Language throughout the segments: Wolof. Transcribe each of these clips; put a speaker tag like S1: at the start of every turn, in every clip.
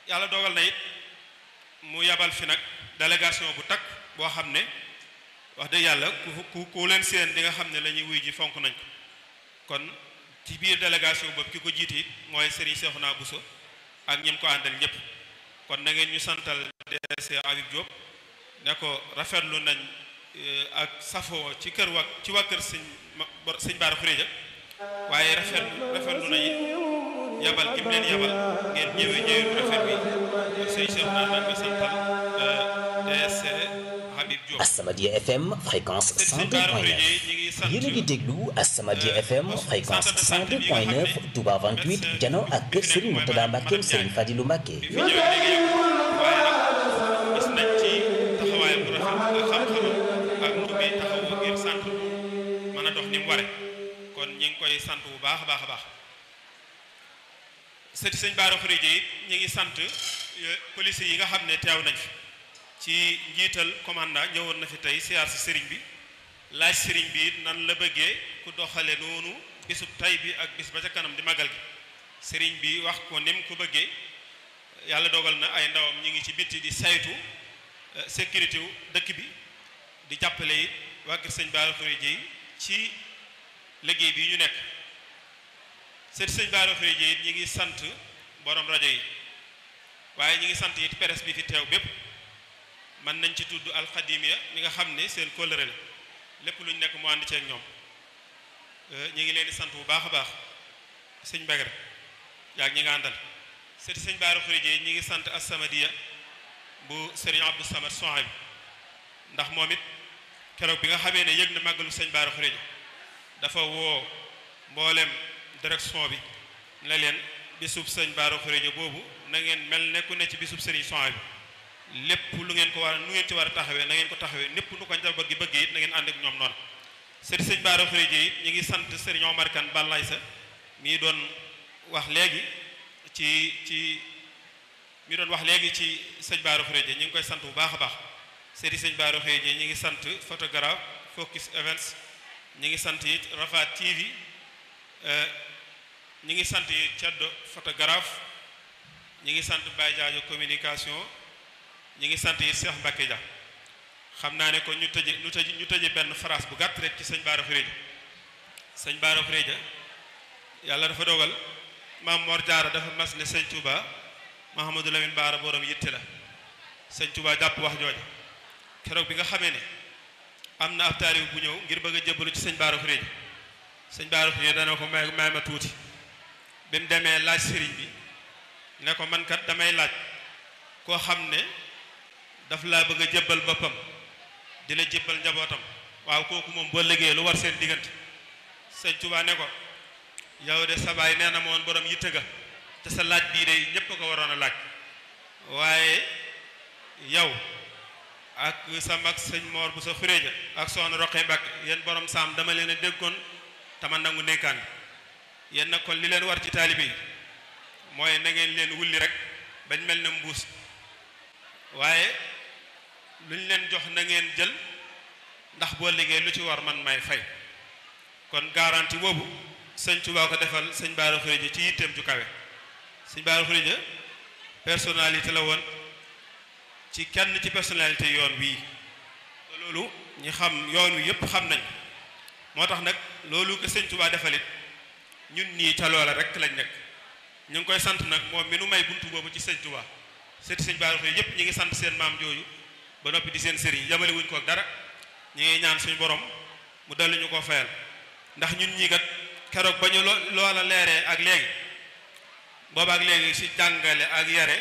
S1: yàlla dogal na it mu yabal fi nag délégation bu takk boo xam ne wax dëgg yàlla ku ku ku leen seen di nga xam ne la ñuy wuy ji fonk nañ ko kon ci biir délégation boobu ki ko jiite it mooy Serigne Cheikhouna Bousso ak ñim ko àndal ñëpp kon na ngeen ñu santal DG Habib Diop ne ko rafetlu nañ ak safoo ci kër wa ci waa kër sëñ sëñ Bara Khourédia waaye rafetlu rafetlu na it yabal gi mu leen yabal ngeen ñëwee ñëwee bu rafet bi sëñ Cheikhouna nañ ko santal DG Habib Diop
S2: As-Samadiyya FM fréquence 102.9 yéen a ngi déglu As-Samadiyya FM fréquence 102.9 Touba 28 jano ak kër Serigne Mourtada Mbacke Serigne Fadilou Mbacke.
S1: fi ñëwee léegi yow waaye nag gis nañ ci taxawaayam bu rafet ak xam-xamam ak nu muy taxawu ngir sant mën a dox ni mu ware kon ñi ngi koy sant bu baax a baax a baax sëti sëñ Bara Khourédia it ñi ngi sant police yi nga xam ne teew nañ fi ci njiital commandant ñëwoon na fi tey siyaar si sëriñ bi laaj sëriñ bi it nan la bëggee ku doxale noonu bisub tay bi ak bis ba ca kanam di magal gi sëriñ bi wax ko ni mu ko bëggee yàlla dogal na ay ndawam ñu ngi ci bitti di saytu sécurité wu dëkk bi di jàppale it waa kër sëñ Bara Khourédia yi ci liggéey bi ñu nekk sëti sëñ Bara Khourédia it ñi ngi sant borom rajo yi waaye ñi ngi sant it presse bi fi teew bépp mën nañ ci tudd alxadimiya mi nga xam ne seen kóllëre la lépp lu ñu nekk mu ànd ceeg ñoom ñi ngi leen di sant bu baax a baax sëñ Mbegere yaa ñi nga àndal sëti sëñ Bara Khourédia ñi ngi sant As-Samadiyya bu sëriñ Abdou Samad Sohayb ndax moom it keroog bi nga xamee ne yëg na màggalu sëñ Bara Khourédia dafa woo mboolem direction bi ne leen bisub sëñ Bara Khourédia boobu na ngeen mel ne ku ne ci bisub sëriñ Sohayb bi lépp lu ngeen ko war a nu ngeen ci war a taxawee na ngeen ko taxawee népp nu ko njaboot gi bëgg it na ngeen ànd ak ñoom noonu sëriñ sëñ Bara Khourédia it ñu ngi sant sëriñ Omar Kane Balaye sa mii doon wax léegi ci ci mi doon wax léegi ci sëñ Bara Khourédia ñu ngi koy sant bu baax a baax sëriñ sëñ Bara Khourédia ñu ngi sant photographe Focus Events ñu ngi sant it Rafa TV ñu ngi sant it Ceddo photographe ñu ngi sant Baye Diadio communication ñu ngi sant it Cheikh Mbacke Dia xam naa ne kon ñu tëje ñu tëje ñu tëje benn phrase bu gàtt rek ci sëñ Bara Khourédia sëñ Bara Khourédia yàlla dafa dogal maam Mor Diarra dafa mas ne sëñ Touba Mahamadou Lamine Bara borom yitte la sëñ Touba jàpp wax jooja keroog bi nga xamee ne am na ab taalibe bu ñëw ngir bëgg a jébbalu ci sëñ Bara Khourédia sëñ Bara Khourédia dana ko may may ma tuuti bi mu demee laaj sëriñ bi ne ko man kat damay laaj koo xam ne daf laa bëgg a jébbal boppam di la jébbal njabootam waaw kooku moom boo liggéey lu war seen diggante sëñ Touba ne ko yow de sa baay nee na ma woon borom yitte ga te sa laaj bii de ñépp a ko waroon a laaj waaye yow ak sa mag sëñ Mor bu sa Khourédia ak soxna Roqe Mbàkke yéen borom saam dama leen a déggoon tama nangu ndénkaan bi yéen nag kon li leen war ci taalibe yi mooy na ngeen leen wulli rek bañ mel ne mbuus waaye lu ñu leen jox na ngeen jël ndax boo liggéey lu ci war man may fay kon garanti boobu sëñ Tuubaa ko defal sëñ Bara Khourédia ci yitteem ju kawe sëñ Bara Khourédia personnalité la woon ci kenn ci personnalité yoon wii loolu ñi xam yoon wi yëpp xam nañ moo tax nag loolu ko sëñ Tuubaa defalit ñun nii ca loola rek lañ nekk ñu ngi koy sant nag moom mi nu may buntu boobu ci sëñ Tuubaa seeti sëñ Bara Khourédia yëpp ñi ngi sant seen maam jooju ba noppi di seen sëriñ yamale wuñ ko ak dara ñi ngi ñaan suñu borom mu dolli ñu ko fayal ndax ñun ñii kat keroog ba ñu loola leeree ak léegi booba ak léegi si jàngale ak yare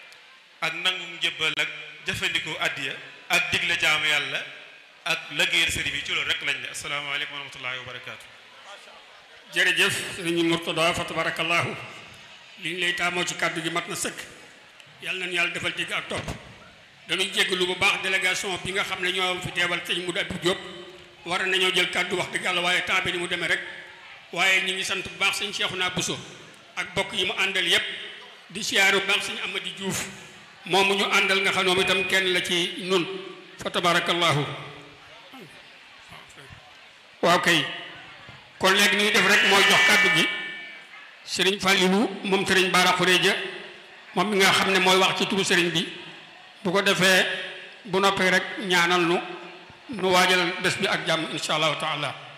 S1: ak nangu njëbbal ak jëfandikoo addiya ak digle jaamu yàlla ak lëggéeyal sëriñ bi ci loolu rek lañ ne asalaamaaleykum wa rahmatullahi wa barakaatu.
S3: jërëjëf sëriñ Mourtada fa tabarakallahu li ñu lay taamoo ci kàddu gi mat na sëkk yàlla nañu yàlla defal dégg ak topp dañuy jéggalu bu baax délégation bi nga xam ne ñoo fi teewal sëñ Modou Abdou Diop war nañoo jël kàddu wax dëgg yàlla waaye temps bi ni mu demee rek waaye ñu ngi sant bu baax sëñ Cheikhouna Bousso ak bokk yi mu àndal yépp di siyaaru bu baax sëñ Amady Diouf moomu ñu àndal nga xam ne moom itam kenn la ci nun fa tabarakallahu waaw kay kon léegi ni ñu def rek mooy jox kàddu gi sëriñ Fallilou moom sëriñ Bara Khourédia moom mi nga xam ne mooy wax ci turu sëriñ bi bu ko defee bu noppee rek ñaanal nu nu waajal bés bi ak jàmm insha allahu taala